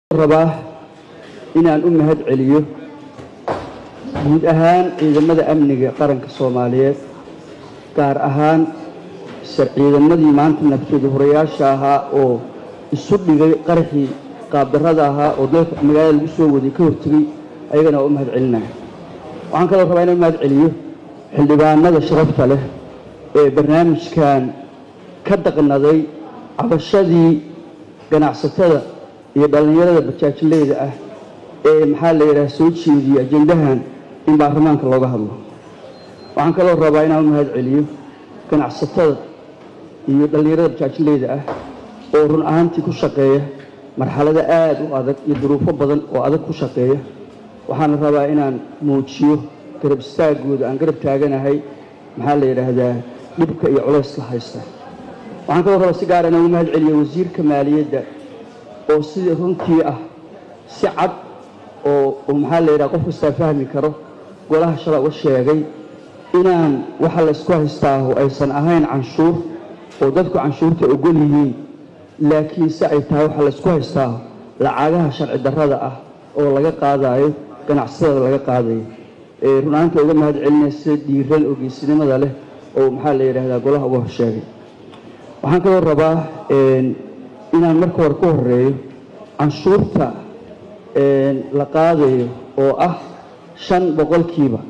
rabaa inaan u mahad celiyo guud ahaan ciidamada amniga qaranka soomaaliyeed gaar ahaan ciidamadii maanta nabtooda horayaasha ahaa oo isu dhigay qaraxii qaabdarrada ahaa oo dalka magaalada lagu soo waday ka hortegay ayagana waa u mahad celinaya waxaan kaloo rabaa inaan u mahad celiyo xildhibaanada sharafta leh ee barnaamijkan ka daqnaday cabashadii ganacsatada iyo dhallinyarada bajaajileyda ah ee maxaa la yidhaha soo jeediyey ajendahan in baarlamaanka looga hadlo waxaan kaloo rabaa inaan u mahad celiyo ganacsatada iyo dhallinyarada bajaajileyda ah oo run ahaantii ku shaqeeya marxalado aada u adag iyo duruufo badan oo adag ku shaqeeya waxaana rabaa inaan muujiyo garab istaagooda aan garab taaganahay maxaa la yidhaahdaa dhibka iyo culayska haysta waxaan kaloo rabaa si gaara inaan u mahad celiyo wasiirka maaliyadda oo sidii runtii ah si cad oo maxaa la yidhaha qof kastaa fahmi karo golaha shala u sheegay inaan waxa la ysku haystaaho aysan ahayn canshuur oo dadku canshuurta ogol yihiin laakiin se ay tahay waxa la ysku haystaaho lacagaha sharci darrada ah oo laga qaadaayo ganacsatada laga qaadayo ee run ahaanta uga mahad celinaya sida dhiiran oo geesinimada leh oo maxaa la yidhaahdaa golaha uga horsheegay waxaan kaloo rabaa inaan marka hore ka horeeyo canshuurta la qaadayo oo ah shan boqolkiiba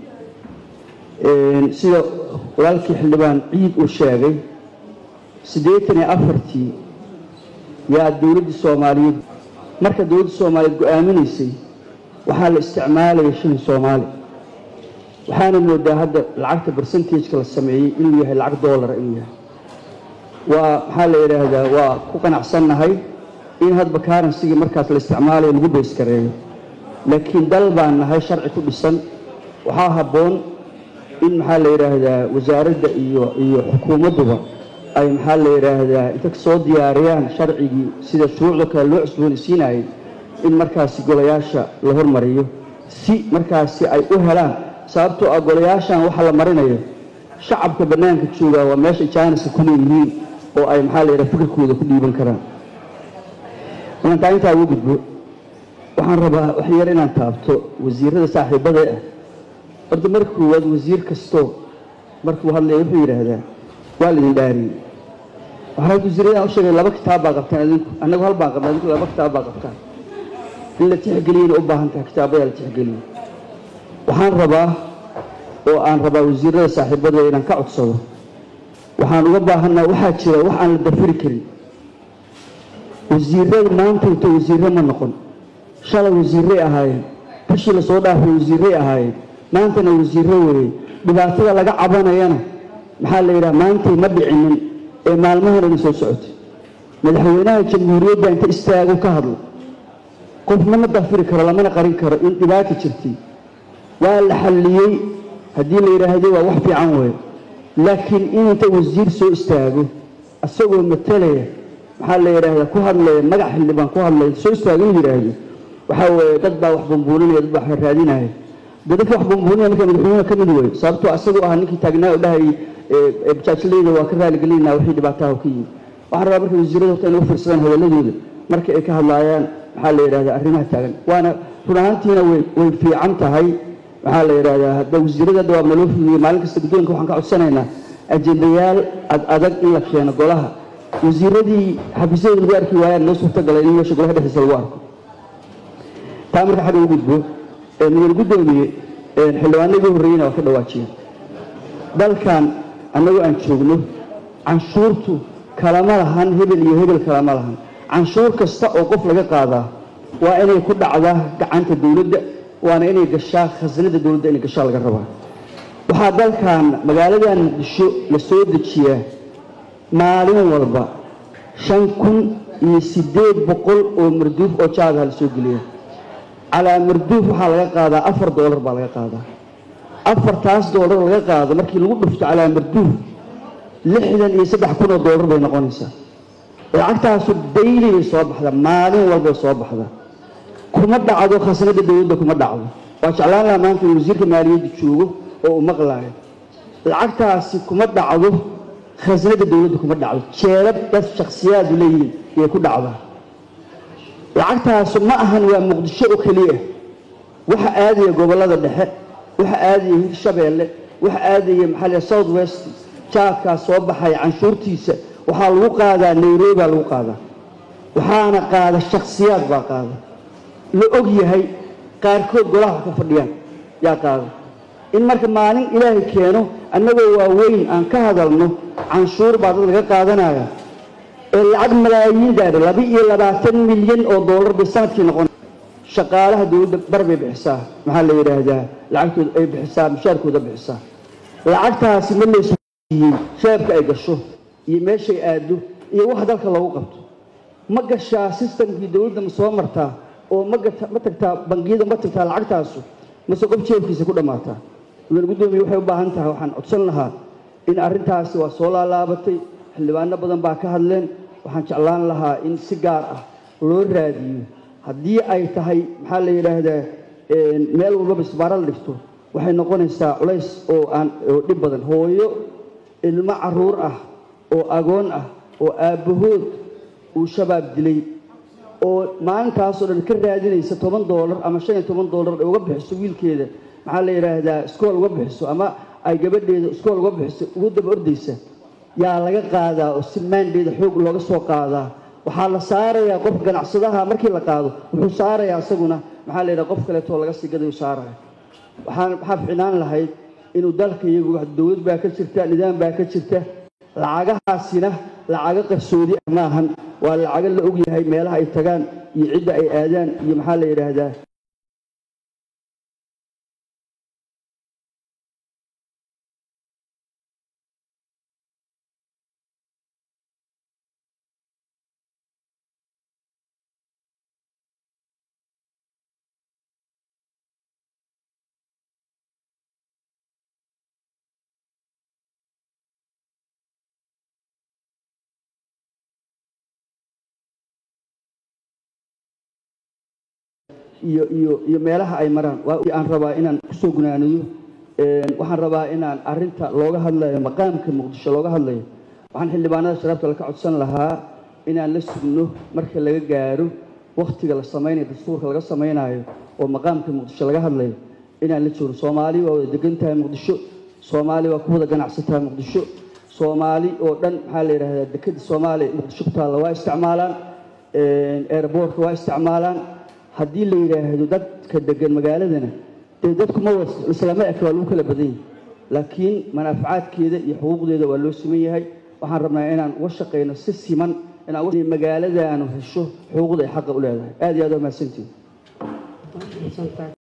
sida walaalkii xildhibaan ciid uu sheegay siddeetan iyo afartii yaa dowladdii soomaaliyeed marka dowladda soomaaliyeed go-aaminaysay waxaa la isticmaalaya shilin soomaali waxaana moodaa hadda lacagta bersentageka la sameeyey inuu yahay lacag doolara inuu yahay waa maxaa la yidhaahdaa waa ku qanacsannahay in hadba karansigii markaas la isticmaalayo lagu bayskareeyo laakiin dal baan nahay sharci ku dhisan waxaa habboon in maxaa la yidhaahdaa wasaaradda iyo iyo xukuumadduba ay maxaa la yidhaahdaa inta soo diyaariyaan sharcigii sida shuruucda kale loo cusboonaysiinayay in markaasi golayaasha la hormariyo si markaasi ay u helaan sababtoo ah golayaashan waxa la marinayo shacabka bannaanka joogaa waa meesha jaaniska ku leeyihiin oo ay maxaa la yidhaha fikirkooda ku dhiiban karaan intaa intaa ugu gudbo waxaan rabaa wax yar inaan taabto wasiirada saaxiibada ah horta marka koowaad wasiir kastoo markuu hadlaya wuxuu yidhaahdaa waa laidin dhaariyey waxaa wasiiradaan u sheegay laba kitaab baa qabtaan adinku annagu hal baan qabna adinku laba kitaab baa qabtaan in la tixgeliyana u baahan tahay kitaabadaa la tixgeliyo waxaan rabaa oo aan rabaa wasiirada saaxiibada inaan ka codsado waxaan uga baahanaa waxaa jira wax aan la dafiri karin wasiirada maanta inta wasiirre ma noqon shalay wasiirray ahaayeen bishii lasoo dhaafay wasiirray ahaayeen maantana wasiirre weeye dhibaatada laga cabanayana maxaa la yidhaha maantay ma dhicinin ee maalmahanana soo socotay madaxweynaha jamhuuriyadda inta istaago ka hadlo qofna ma dafiri karo lamana qarin karo in dhibaata jirtay waa la xalliyey haddii la yidhaahdo waa wax fiican weeye laakiin in inta wasiir soo istaago isagoo matalaya maxaa la yidhaahdaa ku hadlaya magac xildhibaan ku hadlaya soo istaago in yidhaahdo waxaa weeye dad baa wax bumbuuninaya dad baa wax raadinaya de dadka wax bumbuuninaya marka madaxweynaha ka mid weeye sababtoo isagoo ahaa ninkii taagnaa oo dhahayay bajaajleyda waa ka raaligelinaa wixii dhibaataha ka yimid waxaan rabaa marka wasiirada horta inay u fiirsadaan hadaladooda marka ay ka hadlaayaan maxaa la yidhahdaa arrimaha taagan waana run ahaantiina way way fiican tahay maxaa la yidhahdaa hadda wasiirada hadda waa naloo fududiye maalin kasta guddoonka waxaan ka codsanaynaa ajendayaal ad adag in la keeno golaha wasiiradii xafiisyada lagu arki waayaan noo suurtagalay in meesha golaha dhexdiisa lagu arko taa marka xagga u gudbo mudane guddoomiye xildhibaanadii horreeyena waa ka dhawaajiyeen dalkan annagu aan joogno canshuurtu kalama lahan hebel iyo hebel kalama lahan canshuur kasta oo qof laga qaadaa waa inay ku dhacdaa gacanta dowladda waana inay gashaa khasnada dowladda inay gashaa laga rabaa waxaa dalkan magaaladan muqdisho la soo dejiyaa maalin walba shan kun iyo siddeed boqol oo marduuf oo jaadaha la soo geliya calaa marduuf waxaa laga qaadaa afar doolar baa laga qaadaa afartaas doolar laga qaado markii lagu dhufto calaa marduuf lixdan iyo saddex kun oo doolar bay noqonaysaa lacagtaasu dayli bay soo baxda maalin walbay soo baxda kuma dhacdo khasnada dowladda kuma dhacdo waa jeclaan lahaa maanta in wasiirka maaliyadda joogo oo uu maqlaayo lacagtaasi kuma dhacdo khasnada dowladda kuma dhacdo jeedad dad shakhsiyaadu leeyihiin ayay ku dhacdaa lacagtaasu ma ahan waa muqdisho oo keliya waxa aadaya gobollada dhexe waxa aadaya hirshabeelle waxa aadaya maxaa la south west jaadkaas soo baxaya canshuurtiisa waxaa lagu qaadaa nairobi baa lagu qaadaa waxaana qaada shakhsiyaad baa qaada la og yahay qaarkood golaha ka fadhiyaan yaa qaada in marka maalin ilaahay keeno annagoo waaweyn aan ka hadalno canshuur baa dad laga qaadanaya ee lacag malaayiin gaadha laba iyo labaatan milyan oo doolar bay sanadkii noqon shaqaalaha dowladda bar bay bixisaa maxaa la yidhaahdaa lacagtooda ay bixisaa mushaarkooda bixisaa lacagtaasi ma laysuiyey shaabka ay gasho iyo meeshay aado iyo wax dalka loogu qabto ma gashaa sistamkii dowladda ma soo martaa oo ma tagtaa bangiyada ma tagtaa lacagtaasu mase qof jeebkiisa ku dhammaataa mudane guddoomiye waxay u baahan tahay waxaan codsan lahaa in arrintaasi waa soo laalaabatay xildhibaano badan baa ka hadleen waxaan jeclaan lahaa in si gaar ah loo raadiyo haddii ay tahay maxaa la yidhaahdaa meel walbaba isbaaro la dhigto waxay noqonaysaa culays oo aan oo dhib badan hooyo ilmo caruur ah oo agoon ah oo aabbahood uu shabaab dilay oo maalintaasoo dhan ka raadinaysa toban doolar ama shan iyo toban doolar ay uga bixiso wiilkeeda maxaa la yidhaahdaa iskool uga bixiso ama ay gabadheeda iskool uga bixiso ugu daba ordaysa yaa laga qaadaa oo si maandheeda xoog looga soo qaadaa waxaa la saarayaa qof ganacsadaha markii la qaado wuxuu saarayaa isaguna maxaa la yidhaha qof kaleetoo laga sii gadayu saaraya waxaan waxaa ficnaan lahayd inuu dalka iyagu dowlad baa ka jirta nidaam baa ka jirta lacagahaasina lacago qarsoodi ah maahan waa lacago la og yahay meelaha ay tagaan iyo cidda ay aadaan iyo maxaa la yidhaahdaa iyo iyo iyo meelaha ay maraan waa aan rabaa inaan kusoo gunaaniyo waxaan rabaa inaan arinta looga hadlayo maqaamka muqdisho looga hadlayo waxaan xildhibaanada sharafta laka codsan lahaa inaan la sugno marka laga gaaro waktiga la samaynayo dastuurka laga samaynayo oo maqaamka muqdisho laga hadlayo inaan la joogno soomaali waa wada degan tahay muqdisho soomaali waa ku wada ganacsataa muqdisho soomaali oo dhan maxaa la yidhahdaa dekada soomaaliya muqdisho ku taalla waa isticmaalaan airboortka waa isticmaalaan haddii la yidhaahdo dadka degan magaaladana dee dadku ma islama eka waa lagu kala badan yahay laakiin manaafacaadkeeda iyo xuquuqdeeda waa loo siman yahay waxaan rabnaa inaan uga shaqayno si siman inaan magaaladaanu hesho xuquuqda ay xaqa u leedahay aad iyo aad waa mahadsantihin